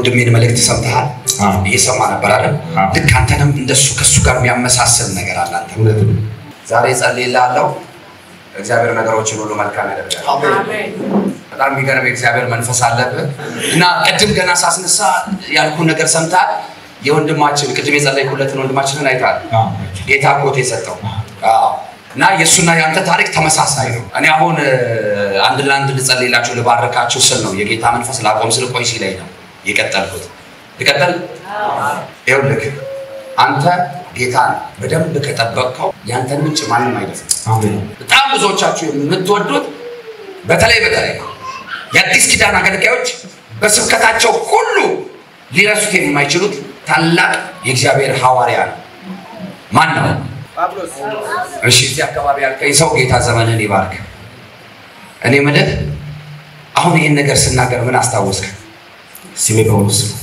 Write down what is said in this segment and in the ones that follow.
የወንድሜን መልእክት ሰምተሃል? አዎ። እየሰማ ነበር አይደል? አዎ። ልክ አንተንም እንደሱ ከሱ ጋር የሚያመሳስል ነገር አለ አንተ እውነት ነው። ዛሬ ጸልይልሃለሁ። እግዚአብሔር ነገሮችን ሁሉ መልካም ያደርጋል። በጣም የሚገርም የእግዚአብሔር መንፈስ አለብህ እና ቅድም ገና ሳስነሳ ያልኩን ነገር ሰምተሃል። የወንድማችን ቅድም የጸለይኩለትን ወንድማችንን አይተሃል። አዎ። ጌታ ኮት የሰጠው አዎ። እና የእሱና የአንተ ታሪክ ተመሳሳይ ነው። እኔ አሁን እ፣ አንድ ለአንድ ልጸልይላችሁ ልባርካችሁ ስል ነው የጌታ መንፈስ ላቆም ስል ቆይ ሲለኝ ነው የቀጠልኩት። ልቀጥል። ይኸውልህ አንተ ጌታን በደንብ ከጠበቅከው ያንተን ምንጭ ማንም አይደፍም። አሜን። በጣም ብዙዎቻችሁ የምትወዱት በተለይ በተለይ የአዲስ ኪዳን አገልጋዮች በስብከታቸው ሁሉ ሊረሱት የማይችሉት ታላቅ የእግዚአብሔር ሐዋርያ ነው። ማን ነው? እሺ፣ እዚህ አካባቢ ያልከኝ ሰው ጌታ ዘመንህን ይባርክ። እኔ ምልህ አሁን ይህን ነገር ስናገር ምን አስታወስክ? ስሜ ጳውሎስ ነው።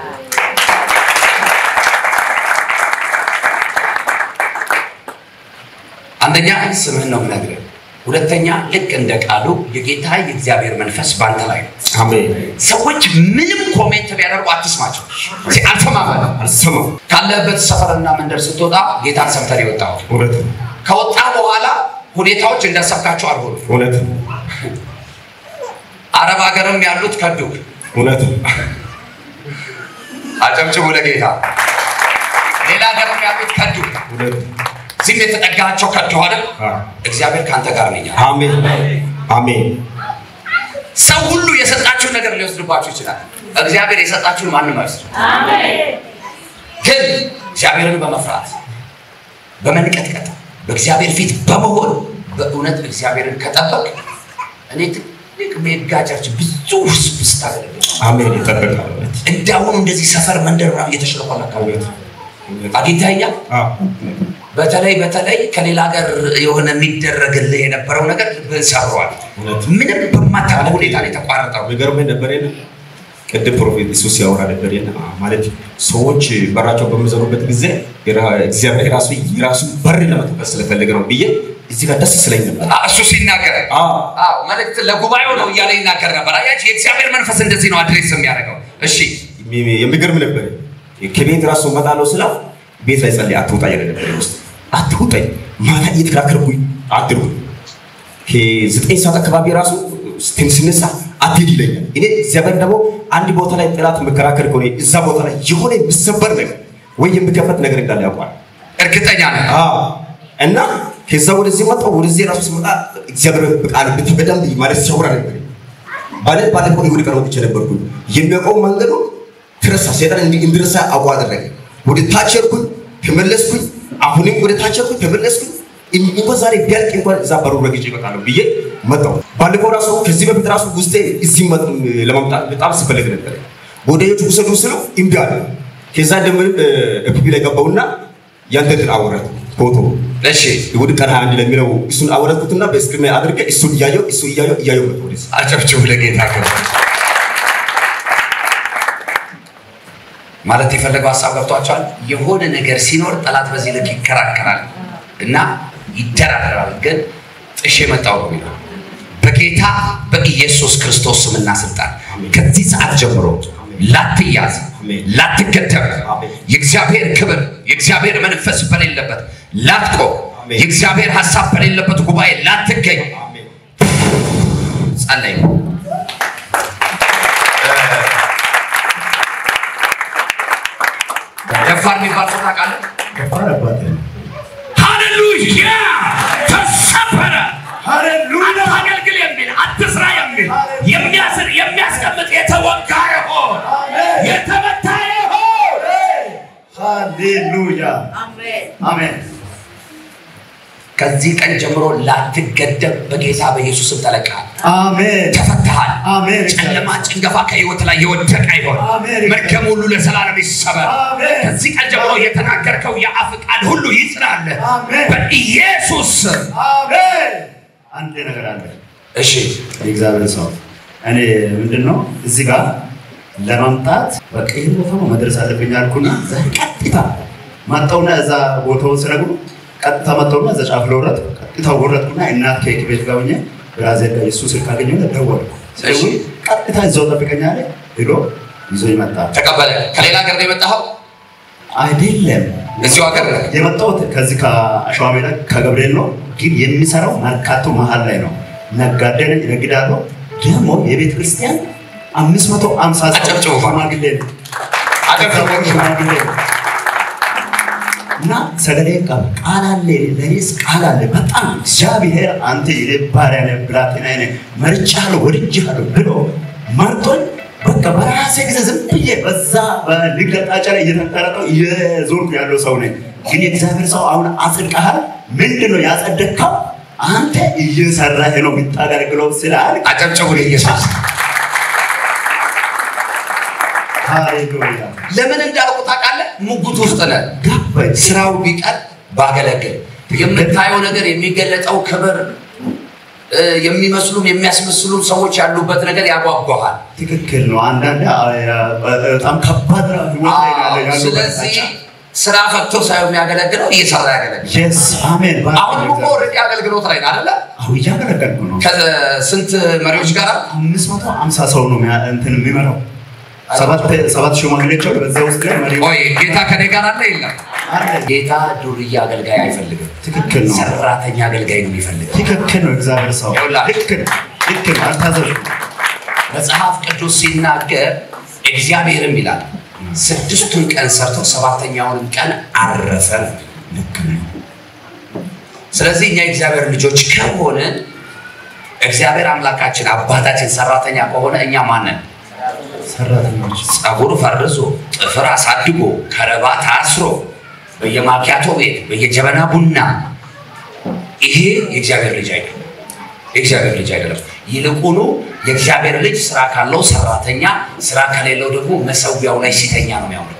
አንደኛ ስምህን ነው የምነግርህ። ሁለተኛ ልክ እንደ ቃሉ የጌታ የእግዚአብሔር መንፈስ ባንተ ላይ ነው። አሜን። ሰዎች ምንም ኮሜንት ቢያደርጉ አትስማቸው። እስኪ አልሰማም በለው። አልሰማም። ካለህበት ሰፈርና መንደር ስትወጣ ጌታን ሰምተህ ነው የወጣኸው። እውነት ነው። ከወጣ በኋላ ሁኔታዎች እንዳሰብካቸው አልሆኑም። እውነት ነው። አረብ ሀገርም ያሉት ከዱክ። እውነት ነው። አጨብጭቡ ለጌታ። ሌላ ሀገርም ያሉት ከዱክ። እውነት ነው። እዚህም የተጠጋቸው ከዱ አይደል? አዎ። እግዚአብሔር ከአንተ ጋር ነኝ አለ። አሜን። አሜን። ሰው ሁሉ የሰጣችሁን ነገር ሊወስድባችሁ ይችላል። እግዚአብሔር የሰጣችሁን ማንም አይወስድም። ግን እግዚአብሔርን በመፍራት በመንቀጥቀጥ በእግዚአብሔር ፊት በመሆን በእውነት እግዚአብሔርን ከጠበቅ እኔ ትልቅ ሜጋ ቸርች ብዙ ህዝብ ስታገለግል አሜን። ይጠበቃል። እውነት እንዳሁኑ እንደዚህ ሰፈር መንደር ምናምን እየተሽለኮለካ እውነት እውነት። አግኝተኸኛል። አዎ። በተለይ በተለይ ከሌላ ሀገር የሆነ የሚደረግልህ የነበረው ነገር ልብህን ሰብሯል። እውነት። ምንም በማታውቀው ሁኔታ ነው የተቋረጠው። የሚገርመኝ ነበር የለ ቅድም ፕሮፌት ኢየሱስ ያወራ ነበር የለ ማለት ሰዎች በራቸው በሚዘሩበት ጊዜ የራ- እግዚአብሔር ራሱ የራሱ በር ለመክፈት ስለፈለገ ነው ብዬ እዚህ ጋር ደስ ስለኝ ነበር። አ- እሱ ሲናገር አዎ አዎ መልእክት ለጉባኤው ነው እያለ ይናገር ነበር። አያችሁ የእግዚአብሔር መንፈስ እንደዚህ ነው አድሬስ የሚያደርገው። እሺ የሚ- የሚገርም ነበር። ከቤት ራሱ እመጣለሁ ስላ ቤት ላይ ጸልይ አትውጣ እያለ ነበር ውስጥ አትውጣኝ ማታ እየተከራከርኩኝ አድርጉ ከዘጠኝ ሰዓት አካባቢ ራሱ ስትም ስነሳ አትሄድ ይለኛል። እኔ እግዚአብሔር ደግሞ አንድ ቦታ ላይ ጥላት መከራከር ከሆነ እዛ ቦታ ላይ የሆነ የሚሰበር ነገር ወይ የሚከፈት ነገር እንዳለ ያውቋል። እርግጠኛ ነህ? አዎ እና ከዛ ወደዚህ መጣሁ። ወደዚህ ራሱ ስመጣ እግዚአብሔር በቃል በደንብ ማለት ሲያወራ ነበር። ማለት ባለፈው ይሁድ ቀን ወጥቼ ነበርኩ። የሚያውቀው መንገዱ ትረሳ ሰይጣን እንዲ እንድረሳ አውቆ አደረገ። ወደ ታች ሄድኩኝ፣ ተመለስኩኝ። አሁንም ወደ ታች ሄድኩኝ፣ ተመለስኩኝ። እን- እንኳን ዛሬ ቢያልቅ እንኳን እዛ በሩ ረግጬ እመጣለሁ ብዬ መጣሁ። ባለፈው ራሱ ከዚህ በፊት ራሱ ውስጤ እዚህ መጥ- ለመምጣት በጣም ስፈልግ ነበር። ወደ የቱ ውሰዱ ስለው እምቢ አለ። ከዛ እንደምንም ኤፍቢ ላይ ገባሁና ያንተን አወረት ፎቶ እሺ እሑድ ቀን 21 ለሚለው እሱን አወረድኩትና በስክሪን ላይ አድርጌ እሱን እያየው እሱ እያየው እያየው መጣሁ ወደዚህ። አጨብጭቡ ለጌታ ክብር። ማለት የፈለገው ሀሳብ ገብቷቸዋል። የሆነ ነገር ሲኖር ጠላት በዚህ ልክ ይከራከራል እና ይደራደራል። ግን ጥሼ መጣሁ ነው የሚለው በጌታ በኢየሱስ ክርስቶስ ስምና ስልጣን ከዚህ ሰዓት ጀምሮ ላትያዝ፣ አሜን። ላትገደብ፣ አሜን። የእግዚአብሔር ክብር የእግዚአብሔር መንፈስ በሌለበት ላትቆም፣ አሜን። የእግዚአብሔር ሀሳብ በሌለበት ጉባኤ ላትገኝ አሜን። ጸለይ። ደፋር የሚባል ሰው ታውቃለህ? ከባድ አባት ነው። ሃሌሉያ! ተሰበረ። ሃሌሉያ! አታገልግል የሚል አትስራ የሚል የሚያስር የሚያስቀምጥ የተወጋ ይሆን የተመታ ይሆን። ሃሌሉያ አሜን። ከዚህ ቀን ጀምሮ ላትገደብ በጌታ በኢየሱስም ተለቀሃል፣ አሜን። ተፈትሃል። አሜን። ጨለማ ጭንገፋ ከህይወት ላይ የወደቀ ይሆን። አሜን። መርገም ሁሉ ለዘላለም ይሰበር። አሜን። ከዚህ ቀን ጀምሮ የተናገርከው የአፍ ቃል ሁሉ ይጽናል አሜን። በኢየሱስ ስም። አሜን። አንድ ነገር አለ። እሺ የእግዚአብሔር ሰው እኔ ምንድን ነው እዚህ ጋር ለመምጣት በቃ ይህን ቦታ ነው መድረስ አለብኝ አልኩና ዛሬ ቀጥታ መጣሁና እዛ ቦታውን ስነግሩ ቀጥታ መጣሁና እዛ ጫፍ ለውረት ቀጥታ ወረድኩና እናት ኬክ ቤት ጋር ሆኜ ብራዘር ጋር የሱ ስልክ አገኘሁ ደወልኩ። እሺ። ቀጥታ እዛው ጠብቀኛ አለ ሄዶ ይዞ ይመጣ ተቀበለ። ከሌላ ሀገር ነው የመጣኸው? አይደለም እዚሁ ሀገር ነው። የመጣሁት ከዚህ ከአሸዋ ሜዳ ከገብርኤል ነው፣ ግን የሚሰራው መርካቶ መሀል ላይ ነው። ነጋዴ ነኝ፣ እነግዳለሁ። ደግሞ የቤተ ክርስቲያን አምስት መቶ አምሳ ሰው አጨብጭቡ። ሽማግሌ ነው። አጨብጭቡ። ሽማግሌ ነው። እና ሰገሌ ቀብ ቃል አለ፣ ለእኔስ ቃል አለ። በጣም እግዚአብሔር አንተ የኔ ባሪያ ነህ፣ ብላቴና ነህ፣ መርጬሃለሁ፣ ወድጄሃለሁ ብሎ መርጦኝ በቃ በራሴ ጊዜ ዝም ብዬ በዛ በንግድ አቅጣጫ ላይ እየተንጠረጠው እየዞርኩ ያለው ሰው ነኝ። ግን የእግዚአብሔር ሰው አሁን አጽድቀሃል። ምንድን ነው ያጸደቅከው? አንተ እየሰራህ ነው የምታገለግለው ስላል አጨብጭቡ ለኢየሱስ። ሃሌሉያ ለምን እንዳልኩ ታውቃለህ? ሙጉት ውስጥ ነህ። ገባኝ። ስራው ቢቀር ባገለግል የምታየው ነገር የሚገለጠው ክብር እ፣ የሚመስሉም የሚያስመስሉም ሰዎች ያሉበት ነገር ያጓጓሃል። ትክክል ነው። አንዳንድ በጣም ከባድ ነው ህይወት ላይ ያለ ያለው ስለዚህ አቅጣጫ። ስራ ፈቶ ሳይሆን የሚያገለግለው እየሰራ ያገለግል። የስ አሜን። አሁን እኮ ኦልሬዲ አገልግሎት ላይ ነህ አይደለ? አሁን እያገለገልኩ ነው። ከስንት መሪዎች ጋር አምስት መቶ አምሳ ሰው ነው የሚያ- እንትን የሚመራው ሰባት ሰባት ሽማግሌዎች አሉ። በዛ ውስጥ ላይ መሪ ቆይ ጌታ ከኔ ጋር አለ የለም? አለ። ጌታ ዱርዬ አገልጋይ አይፈልግም። ትክክል ነው። ሰራተኛ አገልጋይ ነው የሚፈልገው። ትክክል ነው። እግዚአብሔር ሰው ይኸውልህ። ልክ ነው። ልክ ነው። አልታዘዝኩም። መጽሐፍ ቅዱስ ሲናገር እግዚአብሔርም ይላል ስድስቱን ቀን ሰርቶ ሰባተኛውንም ቀን አረፈ ነው። ልክ ነው። ስለዚህ እኛ የእግዚአብሔር ልጆች ከሆንን እግዚአብሔር አምላካችን አባታችን ሰራተኛ ከሆነ እኛ ማንን ሰራተኞች ጸጉር ፈርዞ ጥፍር አሳድጎ ከረባት አስሮ በየማኪያቶ ቤት በየጀበና ቡና ይሄ የእግዚአብሔር ልጅ አይደለም። የእግዚአብሔር ልጅ አይደለም። ይልቁኑ የእግዚአብሔር ልጅ ስራ ካለው ሰራተኛ፣ ስራ ከሌለው ደግሞ መሰዊያው ላይ ሲተኛ ነው የሚያምርበት።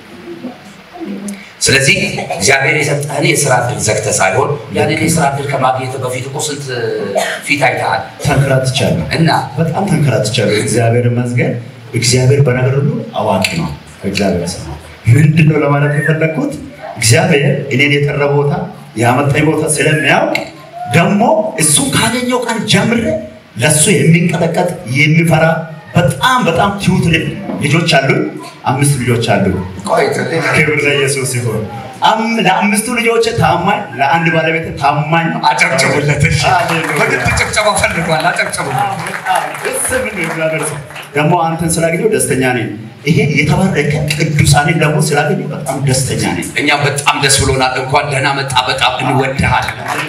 ስለዚህ እግዚአብሔር የሰጠህን የስራ እድል ዘግተህ ሳይሆን ያንን የስራ እድል ከማግኘት በፊት እኮ ስንት ፊት አይተሃል ተንከራትቻለሁ እና በጣም ተንከራትቻለሁ። እግዚአብሔር ይመስገን። እግዚአብሔር በነገር ሁሉ አዋቂ ነው። እግዚአብሔር ሰው ነው። ምንድን ነው ለማለት የፈለግኩት እግዚአብሔር እኔን የጠራ ቦታ ያመጣኝ ቦታ ስለሚያውቅ ደግሞ እሱን ካገኘው ቀን ጀምሬ ለእሱ የሚንቀጠቀጥ የሚፈራ በጣም በጣም ትሁት ልብ ልጆች አሉኝ። አምስት ልጆች አሉኝ። ቆይ ክብር ለኢየሱስ ይሁን። አም- ለአምስቱ ልጆች ታማኝ፣ ለአንድ ባለቤት ታማኝ። አጨብጭቡለት። እሺ ሃሌሉያ። በግድ ጭብጨባ ፈልጓል። አጨብጭቡለት። ደስ የሚል ነው እግዚአብሔር ሰው። ደግሞ አንተን ስላገኘው ደስተኛ ነኝ። ይሄ የተባረከ ቅዱሳንን ደግሞ ስላገኘው በጣም ደስተኛ ነኝ። እኛ በጣም ደስ ብሎናል። እንኳን ደህና መጣ። በጣም እንወድሃል።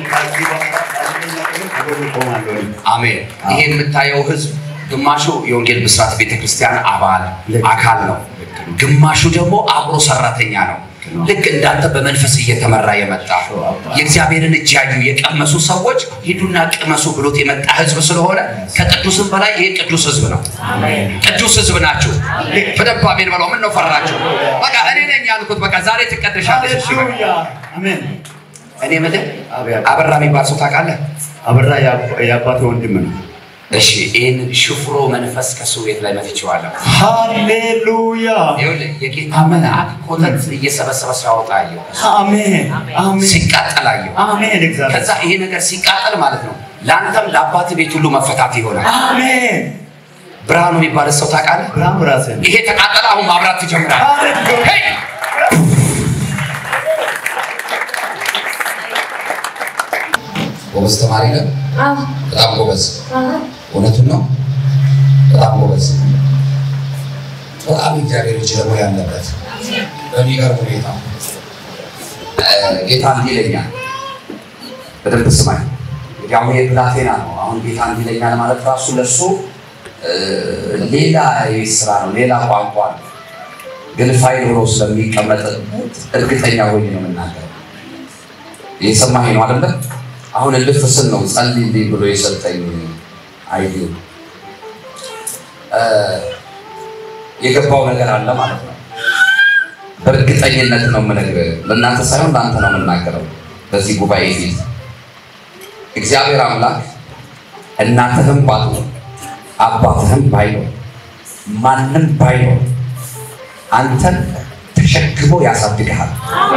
አሜን። ይሄ የምታየው ህዝብ ግማሹ የወንጌል ብስራት ቤተክርስቲያን አባል አካል ነው፣ ግማሹ ደግሞ አብሮ ሰራተኛ ነው። ልክ እንዳንተ በመንፈስ እየተመራ የመጣ የእግዚአብሔርን እጅ ያዩ የቀመሱ ሰዎች ሂዱና ቅመሱ ብሎት የመጣ ህዝብ ስለሆነ ከቅዱስም በላይ ይሄ ቅዱስ ህዝብ ነው። ቅዱስ ህዝብ ናችሁ። በደንብ አሜን በለው። ምን ነው ፈራችሁ? በቃ እኔ ነኝ ያልኩት። በቃ ዛሬ ትቀደሻለሽ። እሺ በቃ። ሃሌሉያ አሜን። እኔ የምልህ አበራ የሚባል ሰው ታውቃለህ? አበራ የአባ- የአባቴ ወንድም ነው። እሺ ይህን ሽፍሮ መንፈስ ከሱ ቤት ላይ መትቼዋለሁ። ሃሌሉያ ይኸውልህ የጌታ መልአክ ኮተት እየሰበሰበ ሲያወጣ አየሁ። አሜን አሜን ሲቃጠል አየሁ። አሜን። እግዚአብሔር ከዛ ይሄ ነገር ሲቃጠል ማለት ነው ለአንተም ለአባት ቤት ሁሉ መፈታት ይሆናል። አሜን። ብርሃኑ የሚባል ሰው ታውቃለህ? ብርሃኑ ራስህ ነው። ይሄ ተቃጠለ፣ አሁን ማብራት ትጀምራለህ። ሃሌሉያ ሄይ! ጎበዝ ተማሪ ነህ። አዎ በጣም ጎበዝ። አዎ እውነቱን ነው። በጣም ጎበዝ። በጣም እግዚአብሔር እጅ ደግሞ ያለበት በሚገርም ሁኔታ እ፣ ጌታ እንዲህ ይለኛል። በደንብ ስማኝ። እንግዲህ አሁን የብላቴና ነው። አሁን ጌታ እንዲህ ይለኛል ማለት ራሱ ለእሱ እ፣ ሌላ የቤት ስራ ነው፣ ሌላ ቋንቋ ነው። ግን ፋይል ብሎ ስለሚቀመጥ እርግጠኛ ሆኜ ነው የምናገረው። እየሰማኸኝ ነው አይደለ? አሁን እልፍ ስል ነው ጸልይልኝ ብሎ የሰጠኝ አይዲ የገባው ነገር አለ ማለት ነው። በእርግጠኝነት ነው የምነግርህ። ለእናንተ ሳይሆን ለአንተ ነው የምናገረው። በዚህ ጉባኤ ፊት እግዚአብሔር አምላክ እናትህም ባትኖር አባትህም ባይኖር ማንም ባይኖር አንተን ተሸክሞ ያሳድግሃል።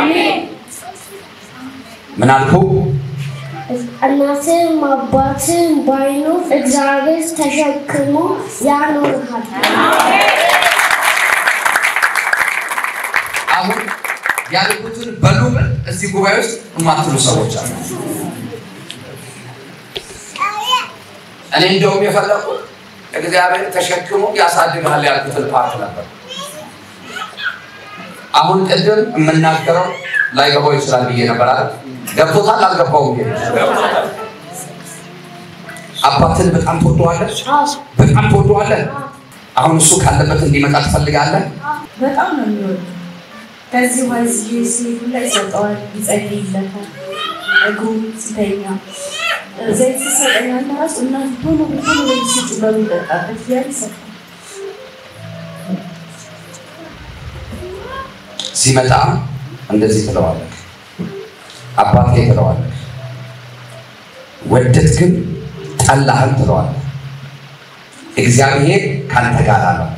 ምን አልኩ? እናትም አባትም ባይኖር እግዚአብሔር ተሸክሞ ያኖርሃል። ያልኩትን በሉ ብል እዚህ ጉባኤ ውስጥ የማትሉ ሰዎች አሉ። እኔ እንደውም የፈለኩት እግዚአብሔር ተሸክሞ ያሳድጋል ያልኩትን ፓርት ነበር። አሁን ቅድም የምናገረው ላይገባው ይችላል ብዬ ነበር አለ። ገብቶታል? አልገባውም? አባትን በጣም ትወደዋለህ? በጣም ትወደዋለህ? አሁን እሱ ካለበት እንዲመጣ ትፈልጋለህ? በጣም ነው የሚወዱ። ከዚህ ወዚህ ሲሄዱ ላይ ይሰጠዋል፣ ይጸልይለታል። እግሩ ሲተኛ ዘይት ሲሰጠኛል ራሱ እናት ቶሎ ቶሎ ወይ ስጭ በሚጠጣበት ያ ይሰጣል። ሲመጣ እንደዚህ ትለዋለህ፣ አባቴ ትለዋለህ፣ ወደድክም ጠላህም ትለዋለህ። እግዚአብሔር ካንተ ጋር አለው።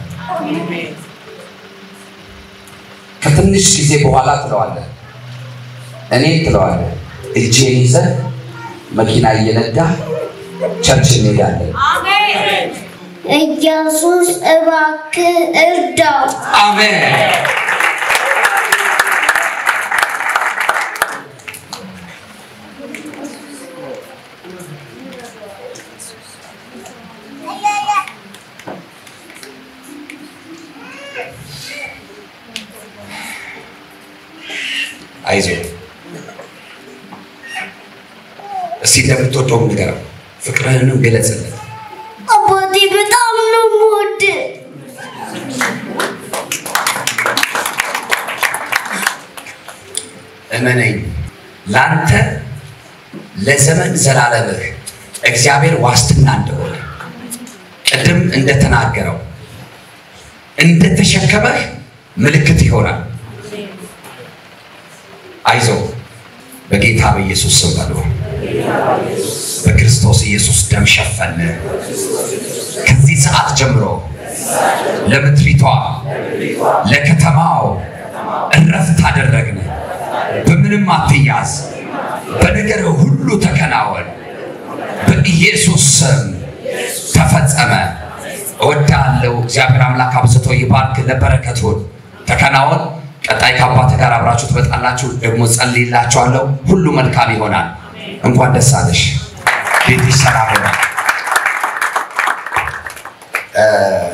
ከትንሽ ጊዜ በኋላ ትለዋለህ፣ እኔ ትለዋለህ፣ እጄን ይዘህ መኪና እየነዳ ቸርች እንሄዳለን። ኢየሱስ እባክህ እርዳው። አሜን። አይዞህ እስቲ እንደምትወደው ንገረው፣ ፍቅርህንም ግለጽለት። አባቴ በጣም ነው የምወድህ። እመነኝ ለአንተ ለዘመን ዘላለምህ እግዚአብሔር ዋስትና እንደሆነ ቅድም እንደተናገረው እንደተሸከመህ ምልክት ይሆናል። አይዞ በጌታ በኢየሱስ ስም በሉ። በክርስቶስ ኢየሱስ ደም ሸፈን። ከዚህ ሰዓት ጀምሮ ለምድሪቷ ለከተማው እረፍት አደረግን። በምንም አትያዝ፣ በነገር ሁሉ ተከናወን። በኢየሱስ ስም ተፈጸመ። እወዳለሁ። እግዚአብሔር አምላክ አብዝቶ ይባርክ። ለበረከቱን ተከናወን። ቀጣይ ከአባት ጋር አብራችሁ ትመጣላችሁ። ደግሞ ጸልይላችኋለሁ። ሁሉ መልካም ይሆናል። እንኳን ደስ አለሽ። ቤትሽ ሰላም ይሆናል።